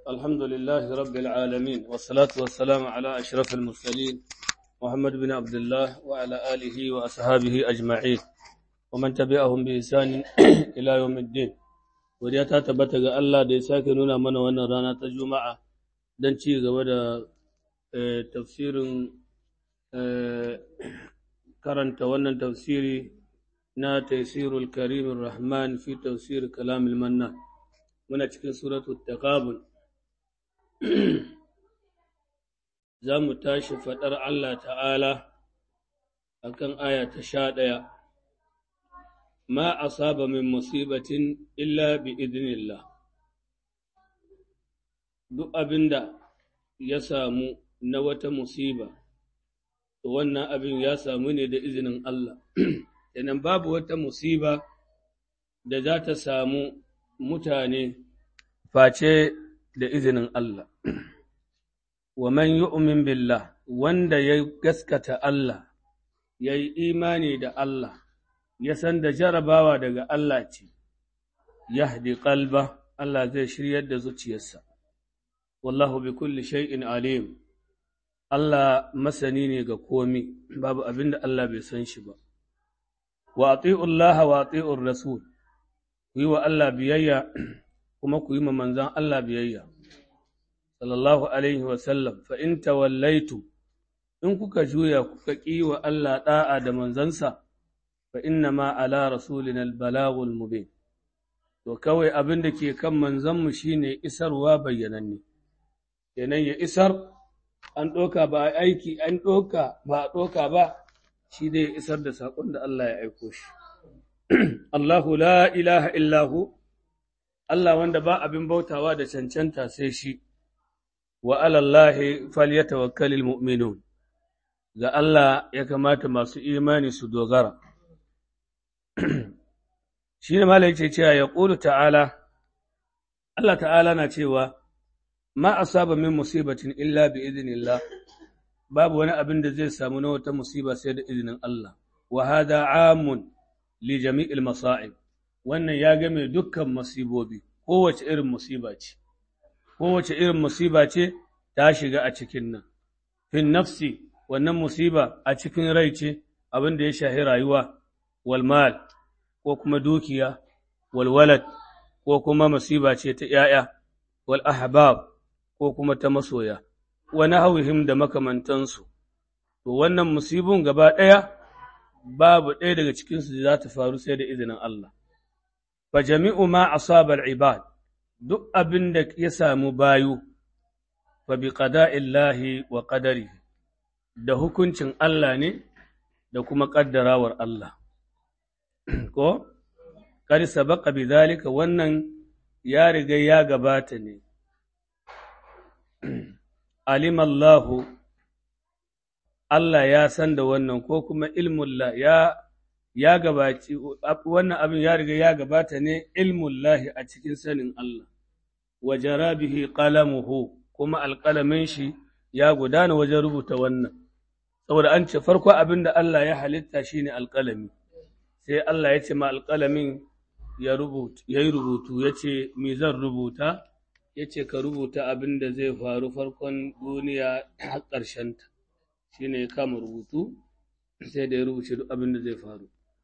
الحمد لله رب العالمين والصلاة والسلام على أشرف المرسلين محمد بن عبد الله وعلى آله وأصحابه أجمعين ومن تبعهم بإحسان إلى يوم الدين وديا ta tabbata ga Allah da ya sake nuna mana wannan rana ta Juma'a don ci gaba da tafsirin karanta wannan tafsiri na Taisirul Karim Rahman fi tafsir Kalamul Mannan muna cikin suratul Taqabun za mu tashi faɗar Allah ta'ala a kan aya ta sha ɗaya, ma a saba min musibatin illa bi idinillah. Duk abin da ya samu na wata musiba, to wannan abin ya samu ne da izinin Allah. Yanan babu wata musiba da za ta samu mutane face da izinin Allah. wa man yu'min billah wanda ya gaskata Allah ya yi imani da Allah ya san da jarabawa daga Allah ce yahdi qalba Allah zai shiryar da zuciyarsa wallahu bi kulli shay'in alim Allah masani ne ga komi babu abinda Allah bai san shi ba wa ati'u Allah wa ati'u rasul ku yi wa Allah biyayya kuma ku yi ma manzon Allah biyayya sallallahu alaihi wasallam fa in tawallaitu in kuka juya kuka ƙi wa Allah ɗa'a da manzansa fa inna ma ala rasulina albalagul mubin to kawai abin da ke kan manzanmu shine isarwa bayyananne kenan ya isar an ɗoka ba aiki an ɗoka ba a ɗoka ba shi dai ya isar da saƙon da Allah ya aiko shi Allahu la ilaha illahu Allah wanda ba abin bautawa da cancanta sai shi wa alallahi falyatawakkalul mu'minun ga Allah ya kamata masu imani su dogara shi ne malai ce cewa ya ƙulu ta'ala Allah ta'ala na cewa ma asaba min musibatin illa bi idinillah babu wani abin da zai samu na wata musiba sai da izinin Allah wa hada amun li jami'il masa'ib wannan ya game dukkan musibobi kowace irin musiba ce kowace irin musiba ce ta shiga a cikin nan. Fin nafsi wannan musiba a cikin rai ce abin da ya shahi rayuwa, walmal ko kuma dukiya, walwalad ko kuma musiba ce ta ‘ya'ya, wal ahbab ko kuma ta masoya, wani hauhim da makamantansu. To wannan musibin gaba ɗaya babu ɗaya daga cikinsu da za ta faru sai da izinin Allah. Fa jami'u ma asabar ibad duk abin da ya samu bayu, fa bi illahi wa ƙadari, da hukuncin Allah ne da kuma ƙaddarawar Allah. Ko, ƙari sabaka bi zalika wannan ya riga ya gabata ne. Alimallahu, Allah ya san da wannan ko kuma ilmullah ya ya gabaci wannan abin ya riga ya gabata ne ilmullahi a cikin sanin Allah wa jarabihi qalamuhu kuma alƙalamin shi ya gudana wajen rubuta wannan saboda an ce farko abin da Allah ya halitta shine alƙalami sai Allah ya ce ma alƙalamin ya rubuta yayi rubutu ya ce me zan rubuta ya ce ka rubuta abin da zai faru farkon duniya har ƙarshen ta shine ya kama rubutu sai da ya rubuce duk abin da zai faru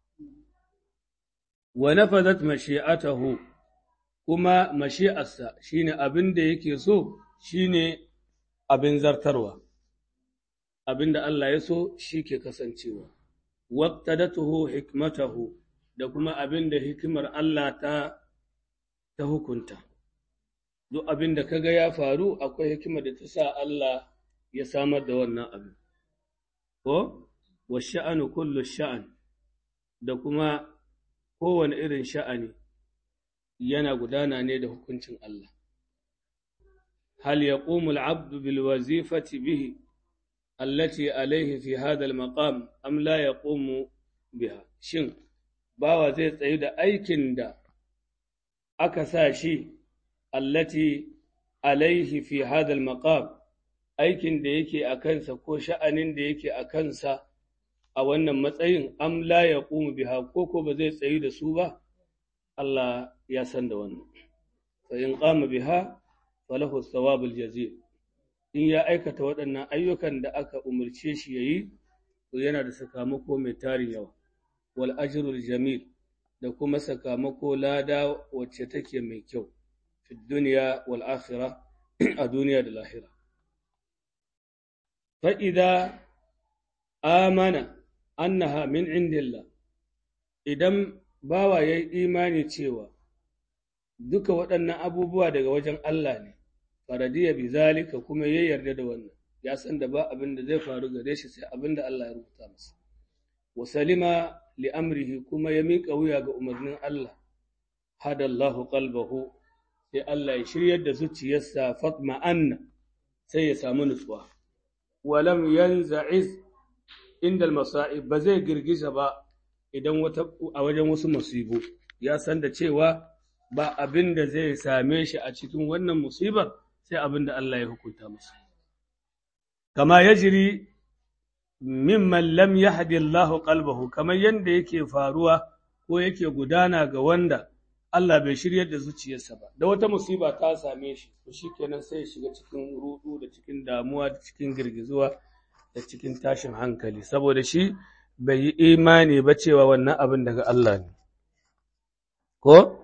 wa nafadat mashi'atahu kuma mashi'arsa shine abin da yake so shine abin zartarwa abin da Allah ya so shi ke kasancewa waqtadatuhu hikmatahu da kuma abin da hikimar Allah ta ta hukunta duk abin da kaga ya faru akwai hikimar da ta sa Allah ya samar da wannan abin ko wa sha'anu kullu sha'an da kuma kowane irin sha'ani yana gudana ne da hukuncin Allah. Hal ya abdu bil wazifati bihi, allati alaihi fi hadal maqam am la ya biha. Shin, bawa zai tsayu da aikin da aka sa shi, allati alaihi fi hadal maqam aikin da yake a kansa ko sha'anin da yake a kansa a wannan matsayin am la ya biha ko ko ba zai tsayu da su ba Allah ya san da wannan fa in qama biha falahu thawabul jazil in ya aikata waɗannan ayyukan da aka umarce shi yayi to yana da sakamako mai tarin yawa wal ajrul jamil da kuma sakamako lada wacce take mai kyau fi duniya wal akhirah a duniya da lahira fa idza amana annaha min indillah idan bawa ya yi imani cewa duka waɗannan abubuwa daga wajen Allah ne faradiya bi zalika kuma ya yarda da wannan ya san da ba abin da zai faru gare shi sai abin da Allah ya rubuta masa wa salima li amrihi kuma ya miƙa wuya ga umarnin Allah hadallahu qalbahu sai Allah ya shiryar da zuciyarsa fatma anna sai ya samu nutsuwa walam yanza'iz inda masa'ib ba zai girgiza ba idan wata a wajen wasu musibu ya san da cewa ba abin da zai same shi a cikin wannan musibar sai abin da Allah ya hukunta masa kama yajri mimman lam yahdi Allah qalbahu kamar yanda yake faruwa ko yake gudana ga wanda Allah bai shiryar da zuciyarsa ba da wata musiba ta same shi to shikenan sai ya shiga cikin rudu da cikin damuwa da cikin girgizuwa da cikin tashin hankali saboda shi bai yi imani ba cewa wannan abin daga Allah ne ko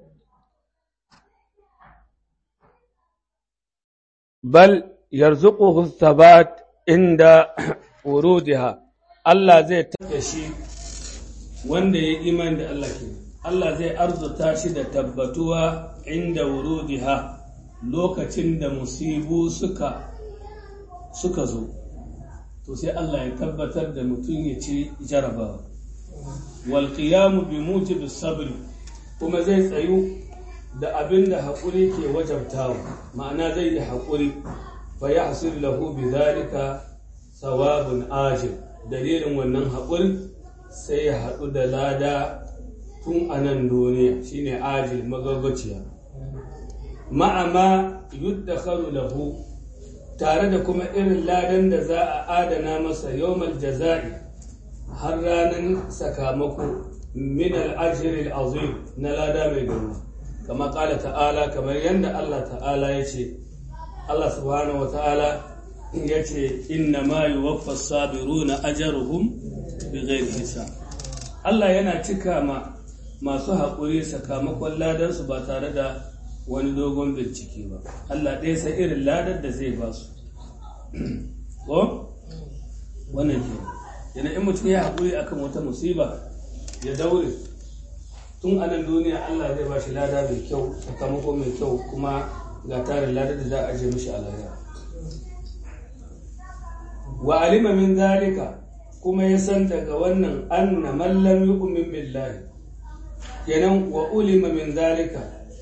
bal yarzuquhu thabat inda wurudiha Allah zai tafi shi wanda ya imani da Allah ke Allah zai arzuta shi da tabbatuwa inda wurudiha lokacin da musibu suka suka zo to sai Allah ya tabbatar da mutum ya ci jarabawa wal qiyamu bi mujibi sabr kuma zai tsayu da abin da haƙuri ke wajabtawa ma'ana zai yi haƙuri fa yahsul lahu bi dhalika sawabun ajil dalilin wannan haƙuri sai ya haɗu da lada tun a nan duniya shine ajil magagaciya ma'ama yuddakharu lahu tare da kuma irin ladan da za a adana masa yawmal jaza'i har ranar sakamako min al-ajri al-azim na lada mai girma kama kala ta'ala kamar yadda Allah ta'ala ya ce Allah subhanahu wa ta'ala ya ce inna ma yuwaffa sabiruna ajruhum bighairi hisab Allah yana cika ma masu haƙuri sakamakon ladansu ba tare da wani dogon bincike ba Allah ɗaya sai irin ladar da zai ba su ko wannan ke yana in mutum ya haƙuri akan wata musiba ya daure tun a nan duniya Allah zai ba shi lada mai kyau sakamako mai kyau kuma ga tarin ladar da za a ajiye mishi a lahira wa alima min zalika kuma ya san daga wannan anna man lam yu'min billahi kenan wa ulima min zalika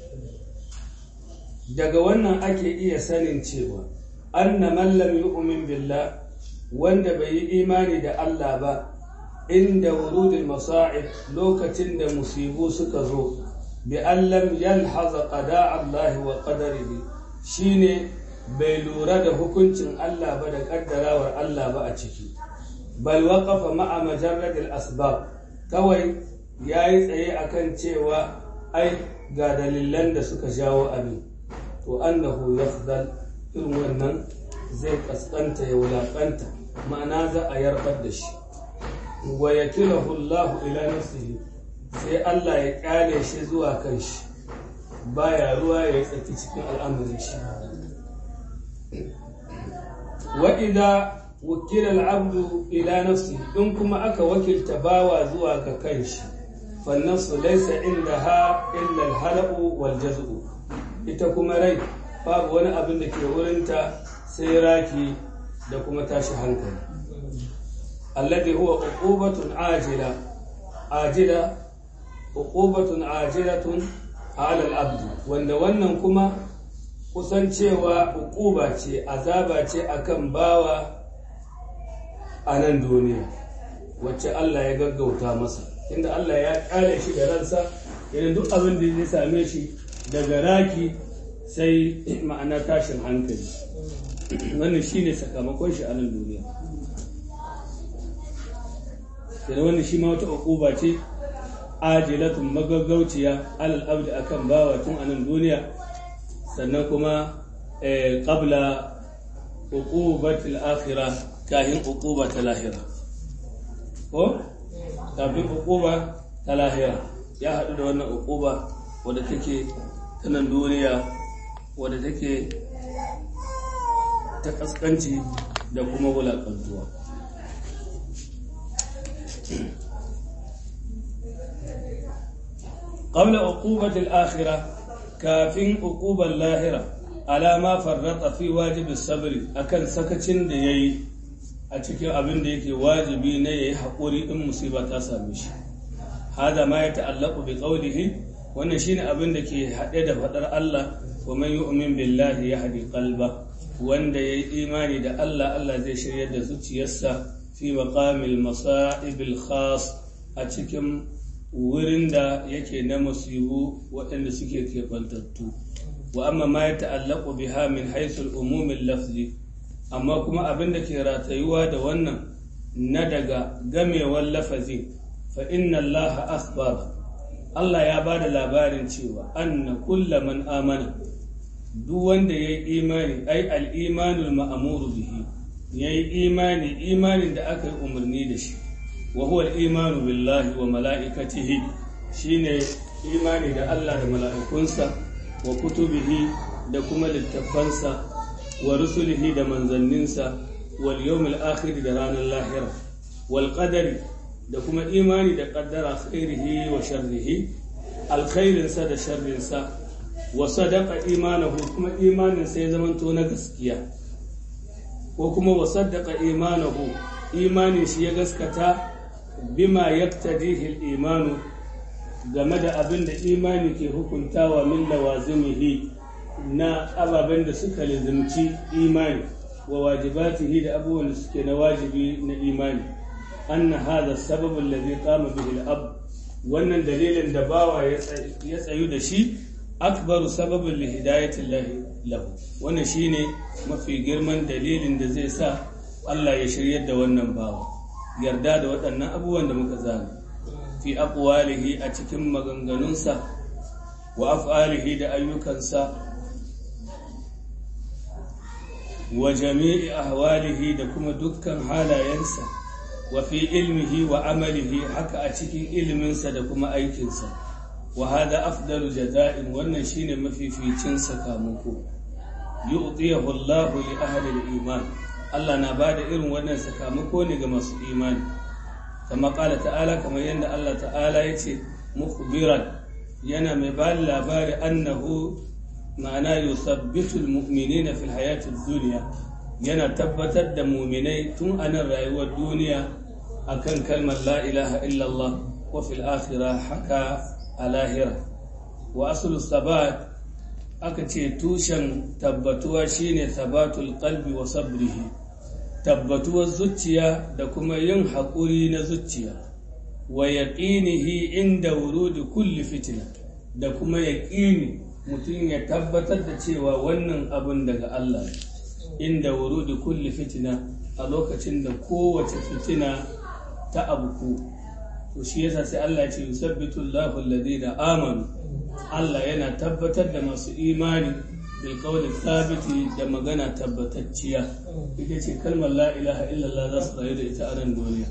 daga wannan ake iya sanin cewa anna man lam yu'min billah wanda bai yi imani da Allah ba inda wurudul masa'ib lokacin da musibu suka zo bi an lam yalhaza qada Allah wa qadarihi shine bai lura da hukuncin Allah ba da kaddarawar Allah ba a ciki bal waqafa ma'a majarradil asbab kawai yayi tsaye akan cewa ai ga dalilan da suka jawo abin to annahu yafdal irin wannan zai kaskanta ya wulaƙanta ma'ana za a yarbar da shi wa yakilahu Allah ila nafsihi sai Allah ya kyale shi zuwa kan shi baya ruwa ya tsaki cikin al'amarin shi wa idza wukila al-abdu ila nafsihi in kuma aka wakilta bawa zuwa ga kanshi fa nafsu laysa indaha illa al-halaqu wal jaz'u ita kuma rai babu wani abin da ke wurinta sai raki da kuma tashi hankali alladhi huwa uqubatun ajila ajila uqubatun ajilatun ala al-abd wanda wannan kuma kusan cewa uquba ce azaba ce akan bawa a nan duniya wacce Allah ya gaggauta masa inda Allah ya kare shi da ransa idan duk abin da ya same shi daga raki sai ma'ana tashin hankali wannan shi ne sakamakon shi a nan duniya da wannan shi ma wata uquba ce ajilatun magaggauciya alal abdi akan bawa tun a nan duniya sannan kuma qabla uqubatil akhirah kahin uquba ta lahira ko kafin uquba ta lahira ya haɗu da wannan uquba wadda take ta nan duniya wadda take ta kaskanci da kuma wulaƙantuwa قبل عقوبة الآخرة كافين عقوبة اللاهرة على ما فرط في واجب الصبر أكن سكتين da yayi a cikin abin da yake wajibi na yayi haƙuri in musiba ta same shi hada ma ya ta'allaqu bi qawlihi wannan shine abin da ke haɗe da faɗar Allah wa man yu'min billahi yahdi qalba wanda yayi imani da Allah Allah zai shiryar da zuciyarsa fi maqamil masa'ibil khas a cikin wurin da yake na musibu waɗanda suke keɓantattu wa amma ma ya ta'allaku biha min haisul umumin lafzi amma kuma abin da ke ratayuwa da wannan na daga gamewar lafazi fa inna Allah akhbar Allah ya ba da labarin cewa anna kulla man amana duk wanda ya yi imani ai al'imanul ma'amuru bihi ya yi imani imanin da aka yi umarni da shi وهو الإيمان بالله وملائكته شين إيماني دا الله دا ملائكونسا وكتبه دا كما للتفنسا ورسله دا منزلنسا واليوم الآخر دا ران اللاهرة والقدر دا كما إيماني دا قدر خيره وشره الخير سا دا شر سا وصدق إيمانه كما إيمان سيزمن تونا قسكيا وكما وصدق إيمانه إيماني شيء قسكتا bima yaktadihi al-imanu game da abin da imani ke hukuntawa min lawazimihi na ababen da suka lizimci imani wa wajibatihi da abubuwan da suke na wajibi na imani anna hadha sabab alladhi qama bihi al-ab wannan dalilin da bawa ya tsayu da shi akbaru sababin li hidayati lahu wannan shine mafi girman dalilin da zai sa Allah ya shiryar da wannan bawa yarda da waɗannan abubuwan da muka zana fi aqwalihi a cikin maganganunsa wa af'alihi da ayyukansa wa jami'i ahwalihi da kuma dukkan halayensa wa fi ilmihi wa amalihi haka a cikin iliminsa da kuma aikinsa wa hada afdalu jaza'in wannan shine mafificin sakamako yu'tiyahu Allahu li ahli al-iman Allah na ba da irin wannan sakamako ne ga masu imani kama ƙala ta'ala kamar yadda Allah ta'ala ya ce mukhbiran yana mai ba da labari annahu ma'ana yusabbitu almu'minina fil hayati dunya yana tabbatar da mu'minai tun a nan rayuwar duniya akan kalmar la ilaha illallah wa fil akhirah haka a lahira wa aslu sabat aka ce tushen tabbatuwa shine sabatul qalbi wa sabrihi tabbatuwar zuciya da kuma yin haƙuri na zuciya wa yaƙinihi inda wurudi kulli fitina da kuma yaƙini mutum ya tabbatar da cewa wannan abin daga Allah inda wurudi kulli fitina a lokacin da kowace fitina ta abuku to shi yasa sai Allah ce yusabbitu Allahu alladhina amanu Allah yana tabbatar da masu imani bil qawli thabiti da magana tabbatacciya ita ce kalmar la ilaha illallah za su rayu da ita a nan duniya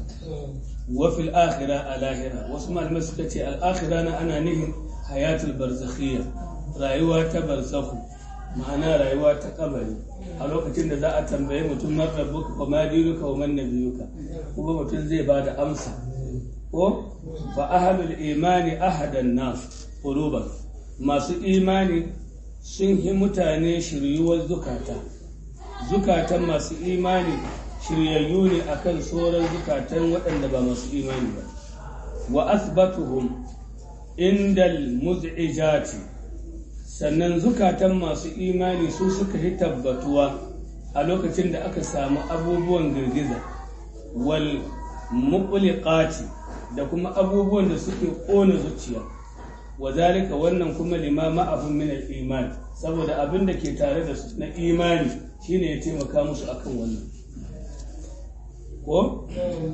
wa fil akhirah a lahira wasu malamai suka ce al akhirah na ana nihin hayatul barzakhiyya rayuwa ta barzakhu ma'ana rayuwa ta kabari a lokacin da za a tambaye mutum man rabbuka wa ma dinuka wa man nabiyuka kuma mutum zai ba da amsa ko fa ahlul imani ahadan nas quluban masu imani sun yi mutane shiryuwar zukata zukatan masu imani shiryayyu ne akan sauran zukatan waɗanda ba masu imani ba wa asbatuhum indal muz'ijati sannan zukatan masu imani su suka yi tabbatuwa a lokacin da aka samu abubuwan girgiza wal muqliqati da kuma abubuwan da suke ƙona zuciya wa zalika wannan kuma lima ma'ahum min al-iman saboda abin da ke tare da su na imani shine ya taimaka musu akan wannan ko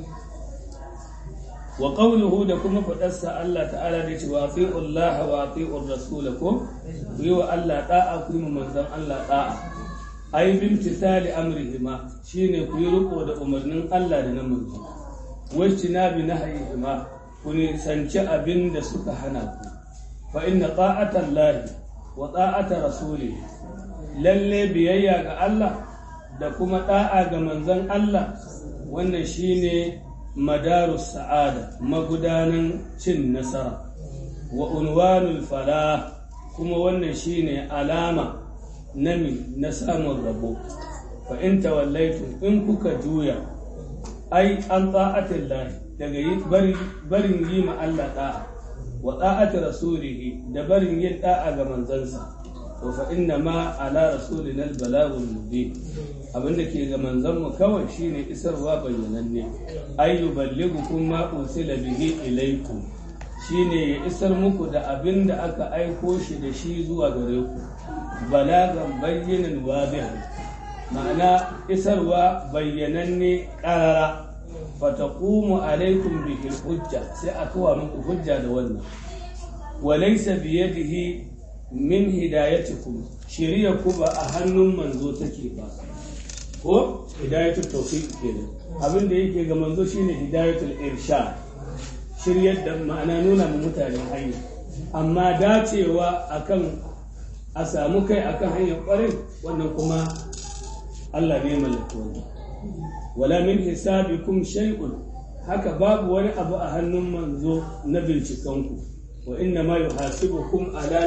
wa qawluhu da kuma fadarsa Allah ta'ala da ce wa ati'u Allah wa ati'u rasul ko ku yi wa Allah da'a ku yi manzon Allah da'a ai bimtisali amrihima shine ku yi riko da umarnin Allah da na manzo wacce na bi nahayihima ku nisanci abin da suka hana ku fa inna ta'atan lahi wa ta'ata rasuli lalle biyayya ga Allah da kuma da'a ga manzon Allah wannan shine madarus sa'ada magudanan cin nasara wa unwanul falah kuma wannan shine alama nami na samun rabo fa in tawallaitum in kuka juya ai an ta'atin lahi daga barin yi ma Allah da'a wa ta'ati rasulihi da barin yin da'a ga manzansa to fa inna ma ala rasulina al-balagul mubin abinda ke ga manzon mu kawai shine isarwa bayyananne ay yuballighukum ma usila bihi ilaykum shine ya isar muku da abinda aka aiko shi da shi zuwa gare ku balagan bayyanan wadihan ma'ana isarwa bayyananne qarara fataqumu alaikum bihi hujja sai a kawo muku hujja da wannan walaysa biyadihi min hidayatikum shari'a ku ba a hannun manzo take ba ko hidayatul tawfiq kenan abin da yake ga manzo shine hidayatul irshad shiryar da ma'ana nuna mu mutane hanya amma dacewa akan a samu kai akan hanyar kwarai wannan kuma Allah ne mallaka wannan wala min hisabikum shay'un haka babu wani abu a hannun manzo na bincikanku wa inna ma yuhasibukum ala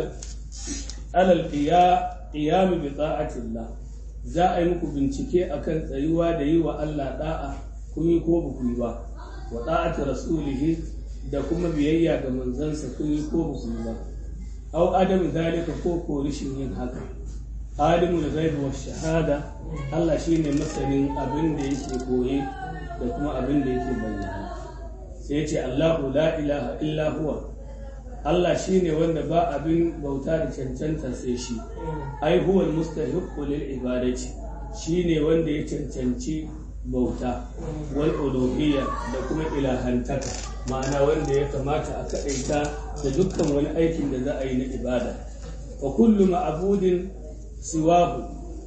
alal qiyam bi ta'atillah za a yi muku bincike akan tsayuwa da yi wa Allah da'a kun yi ko ba ku yi ba wa da'ati rasulihi da kuma biyayya ga manzansa kun yi ko ba ku yi ba aw adam zalika ko ko rishin yin haka alimul ghaibi wa shahada Allah shine masanin abin da yake koye da kuma abin da yake bayyana sai ce Allahu la ilaha illa huwa Allah shine wanda ba abin bauta da cancanta sai shi ai huwa almustahiqqu lil ibadati shine wanda ya cancanci bauta wal uluhiyya da kuma ilahantaka ma'ana wanda ya kamata a kaɗaita da dukkan wani aikin da za a yi na ibada wa kullu ma'budin siwahu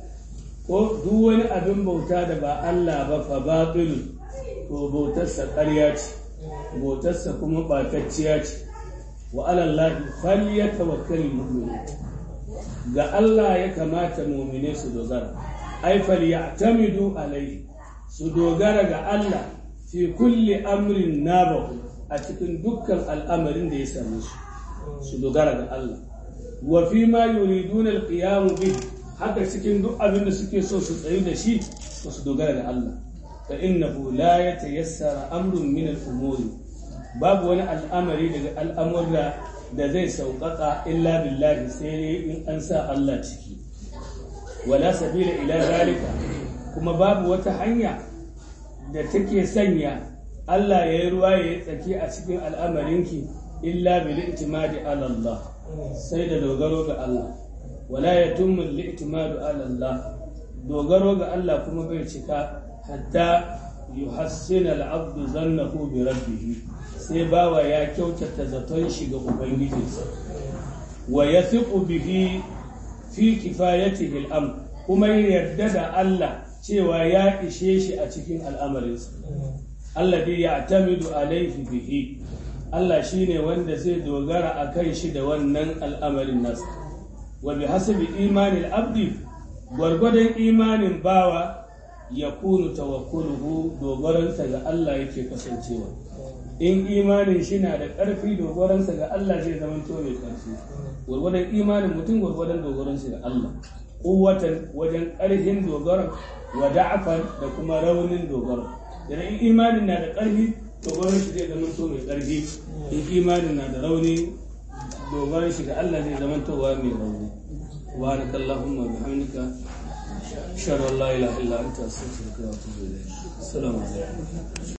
ko duk wani abin bauta da ba Allah ba fa batil to bautarsa ƙarya ce bautarsa kuma ɓatacciya ce wa alallahi falyatawakkal mu'minun ga Allah ya kamata mu'mine su dogara ai falyatamidu alaihi su dogara ga Allah fi kulli amrin nabahu a cikin dukkan al'amarin da ya same su su dogara ga Allah wa fi ma yuriduna al-qiyam bi haka cikin duk abin da suke so su tsayu da shi to su dogara ga Allah fa innahu la yatayassara amrun min al-umuri babu wani al'amari daga al'amurra da zai sauƙaƙa illa billahi sai in an sa Allah ciki wala sabila ila zalika kuma babu wata hanya da take sanya Allah ya yi ruwa ya yi tsaki a cikin al'amarinki illa bil itimadi ala Allah sai da dogaro ga Allah wala yatummu al itimadu ala Allah dogaro ga Allah kuma bai cika hatta yuhassina al abdu zannahu bi rabbih sai bawa ya kyautata zaton shi ga ubangijinsa wa yathiqu bihi fi kifayatihi al amr kuma yarda da Allah cewa ya ishe shi a cikin al'amarinsa. Allah dai ya tamidu alaihi bihi, Allah shi ne wanda zai dogara a kan shi da wannan al'amarin nasa. Wa bi hasabi imanin abdi, gwargwadon imanin bawa ya kunu tawakkuluhu dogaransa ga Allah yake kasancewa. In imanin shi na da ƙarfi dogaransa ga Allah zai zama to mai ƙarfi. Gwargwadon imanin mutum gwargwadon dogaransa ga Allah. Kuwatan wajen ƙarfin dogaran wa da'afan da kuma raunin dogaro idan imanin na da ƙarfi dogaron shi zai zama to mai ƙarfi in imanin na da rauni dogaron shi ga Allah zai zama to wa mai rauni wa na kallahumma bihamdika shar la ilaha illa anta astaghfiruka wa atubu ilayk assalamu alaikum